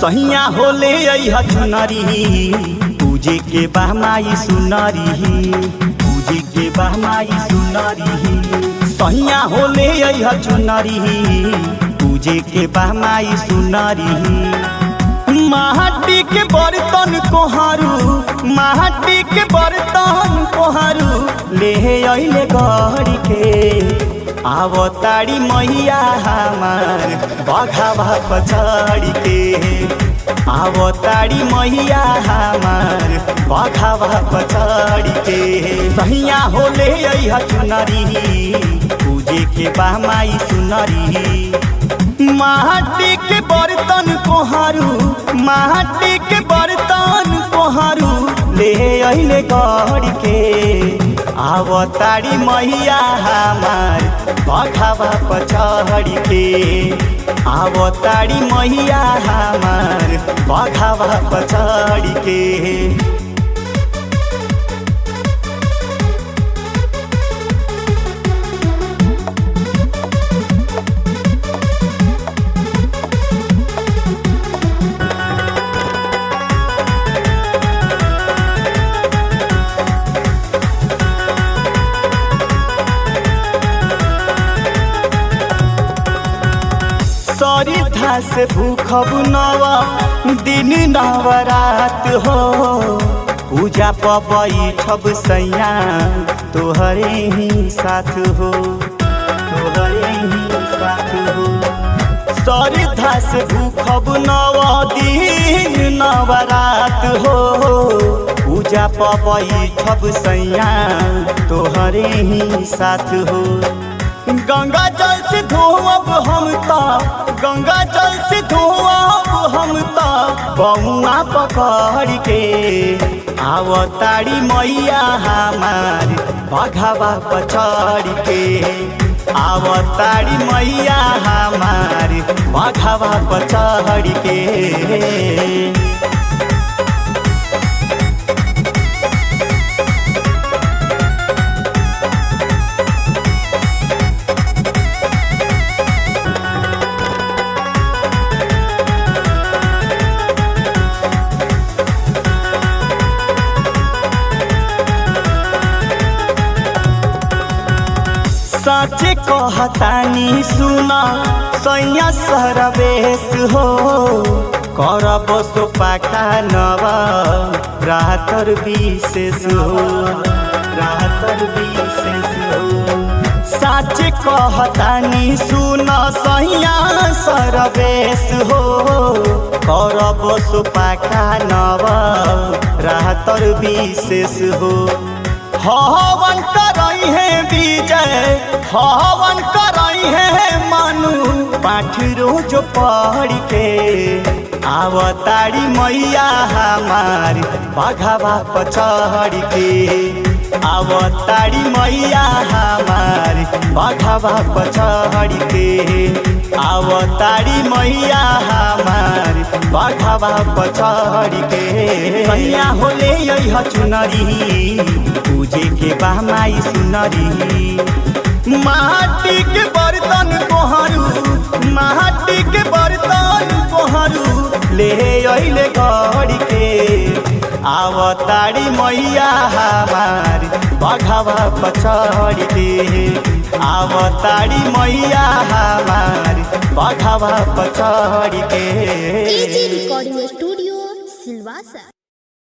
सहिया होले अइह चुनरी पूजे के बहमाई सुनरी पूजे के बहमाई सुनरी सहिया होले अइह चुनरी पूजे के बहमाई सुनरी माटी के बर्तन कोहरू माटी के बर्तन कोहरू ले अइले गढ़ के आवताड़ी मैया हमार बघावा पछाड़ी के आवताड़ी मैया हमार बघावा पछाड़ी के सहिया होले अइह चुनरी पूजे के बहमाई सुनरी माटी के बर्तन कोहरू माटी के बर्तन कोहरू ले अइले गढ़ के आवताड़ी मैया हमार बघावा पछाड़ी के आवताड़ी मैया हमार बघावा पछाड़ी के सरी धास भूखब नवा दिन नवरात हो पूजा पबई छब सैया तोहरे ही साथ हो तोहरे ही साथ हो सरी धास भूखब नवा दिन नवरात हो पूजा पबई छब सैया तोहरे ही साथ हो गंगा जल से धोअब हम ता गंगा जल से धोअब हम ता बउआ पकड़ के आवताड़ी मैया हमार बघावा पछड़ के आवताड़ी मैया हमार बघावा पछड़ के साचे कहतानी सुना सैया सरवेश हो करब सो पाखा नव रातर विशेष हो रातर विशेष हो साचे कहतानी सुना सैया सरवेश हो करब सो पाखा नव रातर विशेष हो हवन करई है विजय हवन करई है मानु पाठ रोज पढ़ के आवताड़ी मैया हमार बघावा पछड़ के आवताड़ी मैया हमार बघावा पछड़ के आवताड़ी मैया हमार बघावा पछड़ के सैया होले यही चुनरी पूजे के बहमाई सुनरी माटी के बर्तन कोहरू माटी के बर्तन कोहरू ले अइले गढ़ के आवताड़ी मैया हमार बघावा पछड़ के आवताड़ी मैया हमार बघावा पछड़ के एजी रिकॉर्डिंग स्टूडियो सिलवासा